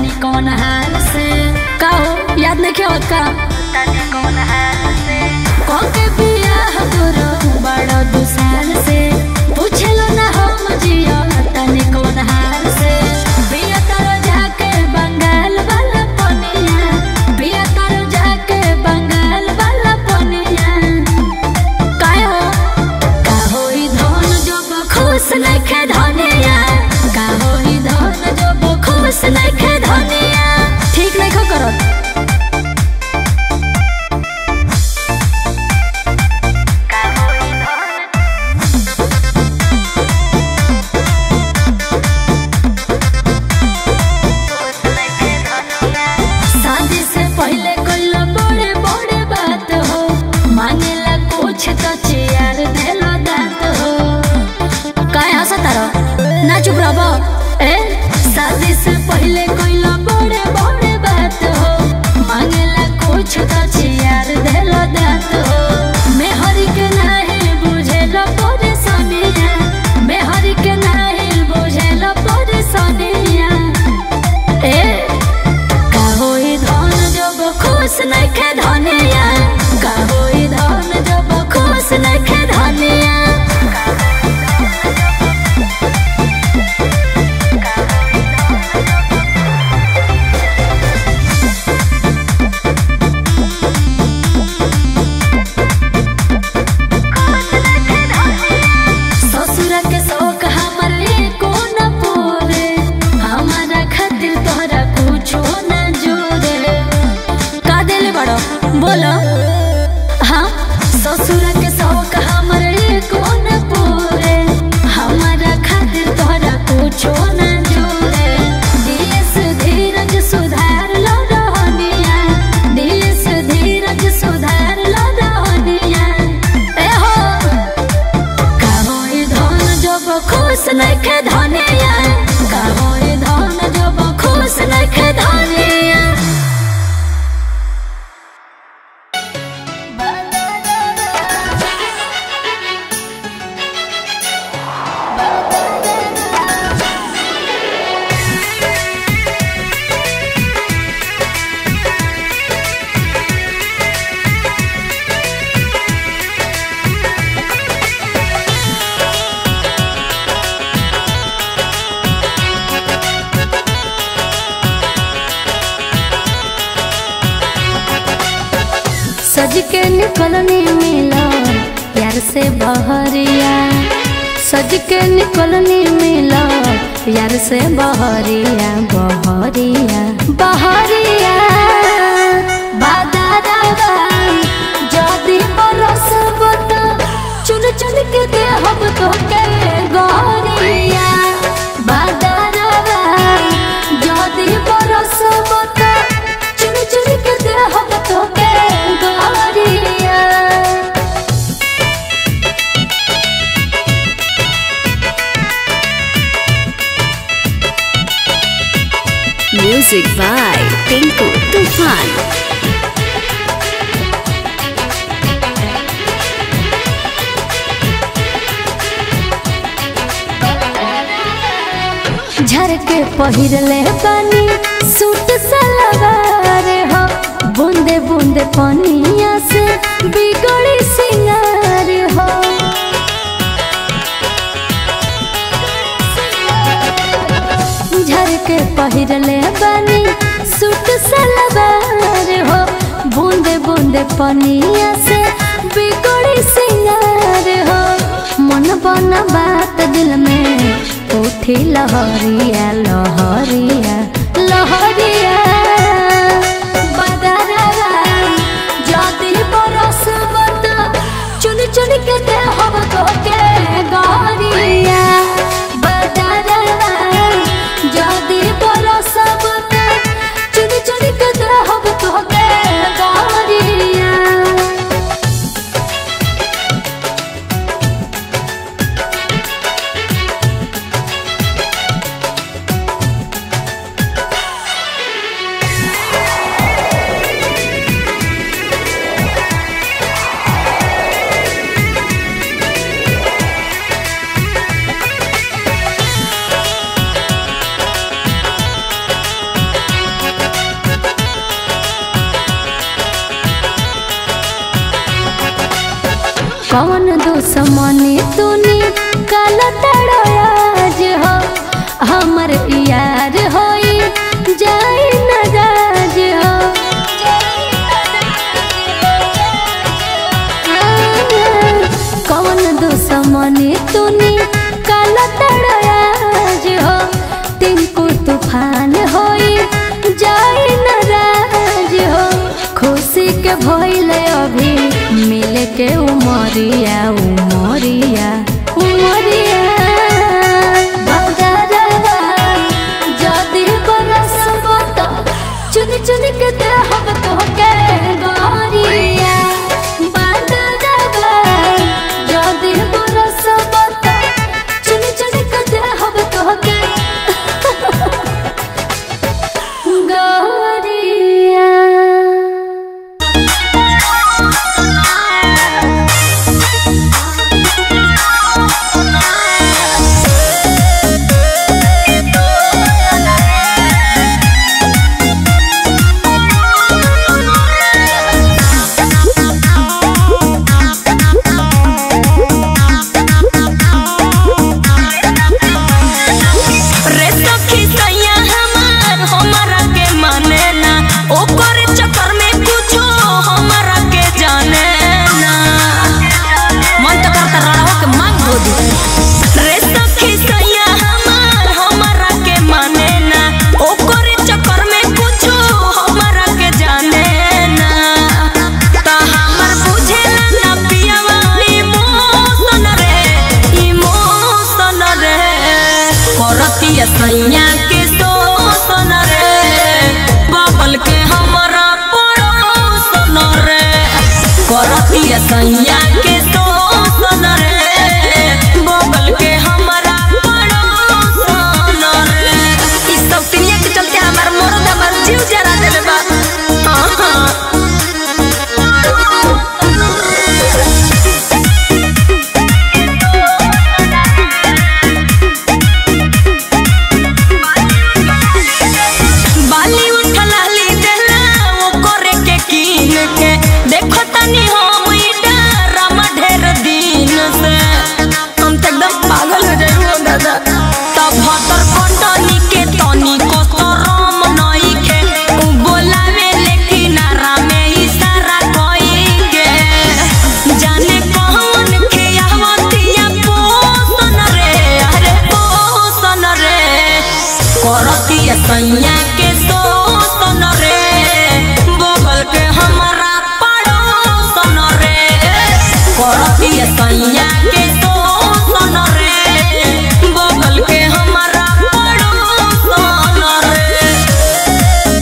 तनी कौन हाल से का हो याद नहीं क्या का तनी कौन हाल से कौन के बियाह तोरो बड़ो दू साल से पूछलो ना हम जियो तनी कौन हाल से बिया तारो जाके बंगाल वाला पनिया बिया तारो जाके बंगाल वाला पनिया काय हो का होई धन जब खुश नइखे धनिया का होई धन जब खुश नइखे धनिया ठीक नइखे करत का होई धन शादी से पहले कोई बड़े बड़े बात हो मांगेला कुछ तो चियार देलो दात हो काय हंसा तारो ना चुप रहो ए शादी से पहले कोई बड़े बड़े बात हो मांगेला कुछ तो चियार देलो दात हो मैं हरी के नहीं बुझेलो परेशानिया मैं हरी के नहीं बुझेलो परेशानिया ए का होई धन जब खुश नइखे धनिया का होई धन जब खुश नइखे धनिया ससुर के शौक हमर एको न पूरे हमारा खातिर तोहरा कुछो न जोरे का देले बड़ो बोलो हाँ ससुर के शौक हमर एको न पूरे हमारा खातिर तोहरा कुछो न जोरे देश धीरज सुधार लो रहनिया देश धीरज सुधार लो रहनिया ए हो का होई धन जब खुश नइखे धनिया का होई धन जब खुश नइखे धनिया सज के निकलनी मिला यार से बहरिया सज के निकलनी मिला यार से बहरिया बहरिया बहरिया बादारावा जदी बरसब त चुन चुन के देहब तो के गहरिया बादारावा जदी बरसब त चुन चुन के देहब तो के गहरिया Music by Tinku Tufan. झर के पहिरले पानी सूट सलवार हो बूंदे बूंदे पानिया से बिगड़ी सिंगार हो झर के पहिरले पानी सूट सलवार हो बूंदे बूंदे पानिया से बिगड़ी सिंगार हो मन बना बात दिल में उठी लहरिया लहरिया लहरिया बदरवा जदी बरसब त चुन चुन के देहब तो के गहरिया बदरवा जदी बरसब त चुन चुन के देहब तो के गहरिया कौन दुश्मनी तूने कल तड़ोयाज हो हमर यार होई जाई नाराज हो कौन दुश्मनी तूने कल तड़ोयाज हो तिनको तूफान होई जाई नाराज हो खुशी के भइल अभी मिल के उमरिया उमरिया उमरिया बगरवा जदि बरसब त चुन चुन के देहब तोहके गोरिया बगरवा जदि बरसब त चुन चुन के देहब तोहके गोरिया रे सखी सैया हमार हमरा के माने ना ओकर चक्कर में कुछो हमरा के जाने ना मन तो करता रड़हो के मांग धो दी रे सखी सैया हमार हमरा के माने ना ओकर चक्कर में कुछो हमरा के जाने ना ता हमर बुझेला ना पियावा इमोशन रे इमोशन रे करतिया सैया के शोषण रे बबल के हमरा पड़ोसन रे करतिया सैया के शोषण रे बबल के हमरा पड़ोसन रे ई सब तिनिया के चलते हमार मरद हमार जीव जरा देले बा हाँ हाँ बाली उठलाली देला ओ करे के कीन के देखो तनी हम ई डरामा ढेर दिन से हम तो एकदम पागल हो जाई हो दादा तब भतर कंटनी के तनी कसरम नई के उ बोलावे लेकिन आरामे इशारा कई के जाने कौन खियावतिया पोसन रे अरे पोसन रे करतिया सैया के शोषण रे बगल के हमारा पड़ोसन रे करतिया सैया के शोषण रे बगल के हमारा पड़ोसन रे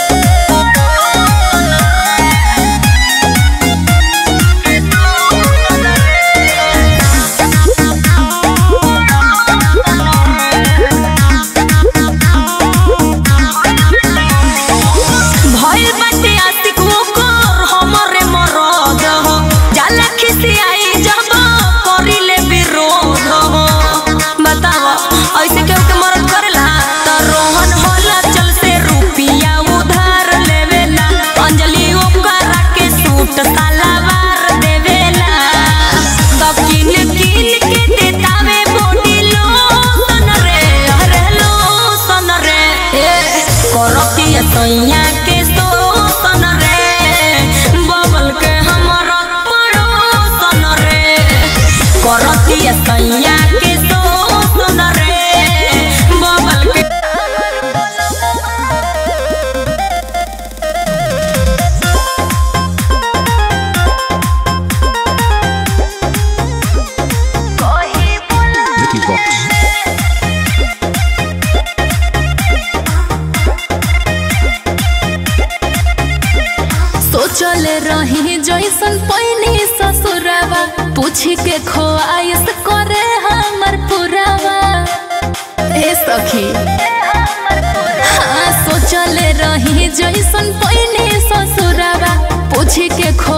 भइल बाटे आशिक ओकर हमरे मरद हो जाला खिसियाई जब करिले विरोध हो बताव ऐसे केहू के मरद करेला त रोहन होला चल से रुपिया उधार लेवेला अंजलि ओकरा के सूट सलवार देवेला तब किन किन के देतावे बॉडी लोशन रे अरे लोशन रे करतिया सैया के शोषण रे बबल के हमरा पड़ोसन रे करतिया सैया के शोषण रे बबल के Vicky Vox. सोचले रही जैसन पैनी ससुरवा पूछ के खोआइस करे हमर पुरवा ए सखी हाँ सोचले रही जैसन पैनी ससुरवा पूछ के खो